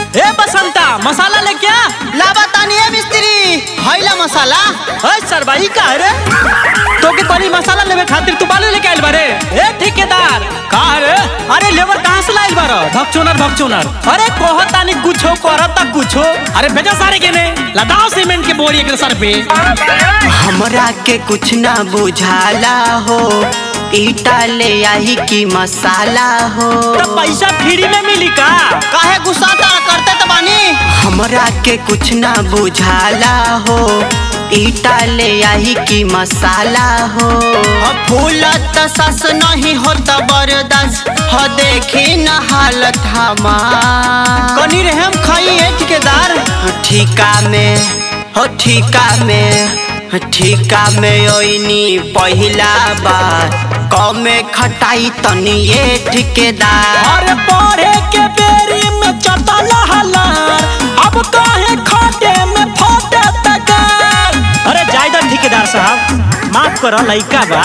ए बसंता मसाला ले क्या लाबा तानी है मिस्त्री हैला मसाला ओए सरबाई का है रे तो के तनी मसाला लेवे खातिर तू बालू लेके आइल बारे ए ठेकेदार का है रे अरे लेबर कहां से लाइल बारो भक्चोनर भक्चोनर अरे कोहत तानी कुछो करत ता कुछो अरे भेजा सारे के ने लदाओ सीमेंट के बोरी एक सर पे हमरा के कुछ ना बुझाला हो ईटा ले आई की मसाला हो तो पैसा फ्री में मिली का काहे गुस्सा करते तो बानी हमरा के कुछ ना बुझाला हो ईटा ले आई की मसाला हो फूल सस नहीं हो बरदास हो देखी न हालत हमार कनी रे हम खाई है ठेकेदार ठीका में हो ठीका में ठीका में ओइनी पहिला बार कमे खटाई तनी ये ठेकेदार अरे पढ़े के बेरी में चटल हलार अब काहे खाटे में फोटे तगार अरे जायदा ठेकेदार साहब माफ करो लइका बा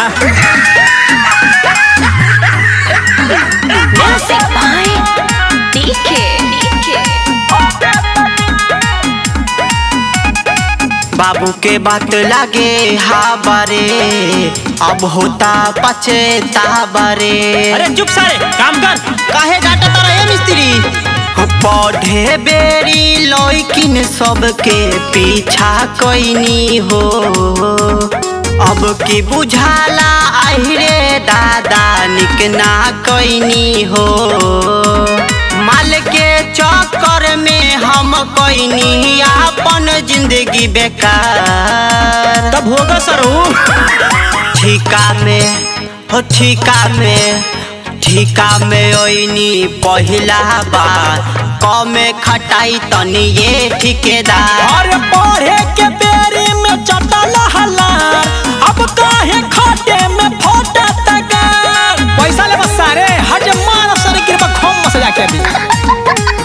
Music by DK. बाबू के बात लागे हा बारे अब होता पछता बारे अरे चुप सारे काम कर काहे डांटा तारा ये मिस्त्री पौधे बेरी लौकिन सबके पीछा कोइनी हो अब की बुझाला आहिरे दादा निकना कोइनी हो माल के चक्कर में हम कोइनी अपन जिंदगी बेकार तब होगा सरू ठीका में हो ठीका में ठीका में ओइनी पहिला बार कमे खटाई तनी ये ठेकेदार अरे पढ़े के बेरी में चटल हलार अब काहे खाटे में फोटे तगार पैसा ले बस सारे हट मार सारे कृपा खोम मसे जाके अभी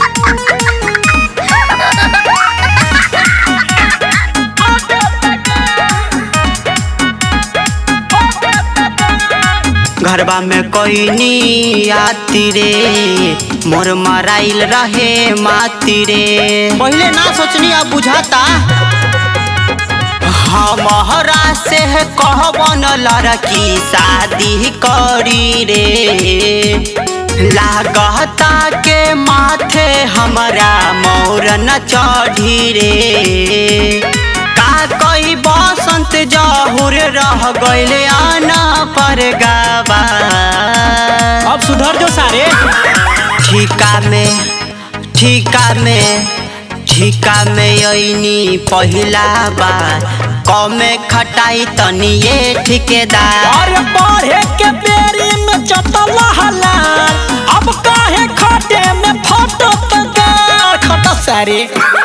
घरबा में कोइनी आती रे मोर मराइल रहे माती रे पहले ना सोचनी अब बुझाता हमारा से कहबन लड़की शादी करी रे लागता के माथे हमरा मोर न चढ़ी रे का कई बसंत जहुर रह गइले आना पर गावा अब सुधर जो सारे ठीका में ठीका में ठीका में अइनी पहिला बार कमे खटाई तनी ये ठेकेदार अरे पढ़े के बेरी में चटल हलार अब काहे खाटे में फोटो तगार खटा सारे